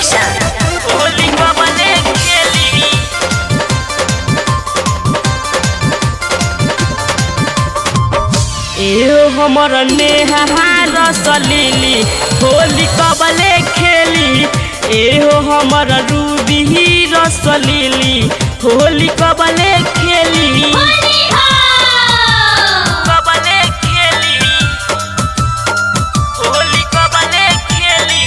बेरसन होली कबले खेली एहो हमर नेहा रसलीली होली कबले खेली एहो हमर रूबी रसलीली होली कबले खेली कबले खेली होली कबले खेली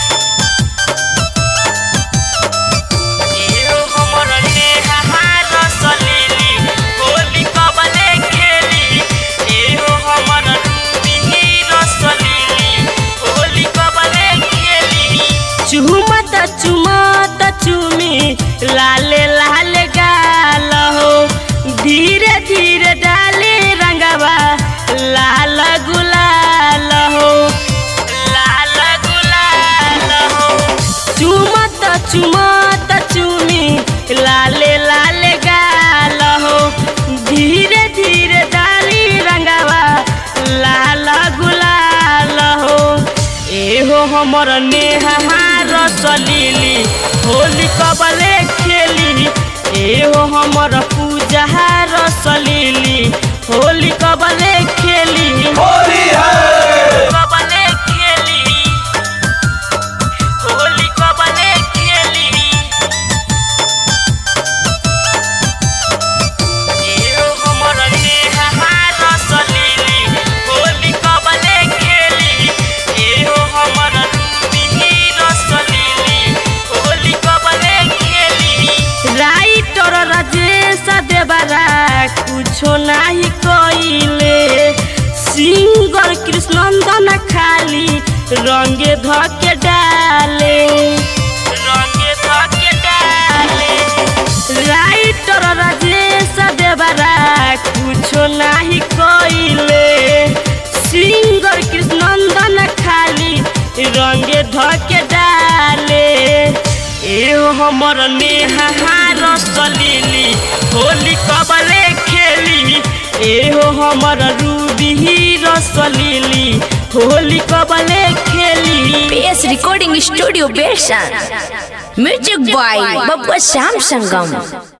एहो हमर नेहा रसलीली होली कबले खेली एहो हमर रूबी रसलीली होली कबले खेली चुमत चुमत चुमी लाले लाले गाल हो धीरे धीरे डाले रंगवा लाल गुलाल हो लाल गुलाल हो चुमत चुमत चुमी लाले लाले गाल हो धीरे धीरे डाली रंगवा लाल गुलाल हो एहो हमर नेहा रसलीली होली कबले खेली एहो हमर पूजा रसलीली होली कबले खेली होली है कबले खेली होली कबले खेली एहो हमर नेहा रसलीली होली कबले खेली एहो हमर रूबी रसलीली होली कबले खेली राइटर राजेश देवरा कुछो नाही कइले सिंगर कृष्णनंदन खाली रंगे धके डाले रंगे धके डाले राइटर राजेश देवरा कुछो नाही कइले सिंगर कृष्णनंदन खाली रंगे धके डाले एहो हमर नेहा रसलीली होली कबले खेली एहो हमर रूबी रसलीली होली कबले खेली PS रिकॉर्डिंग स्टूडियो बेरसन music by Babba Shyam Sangam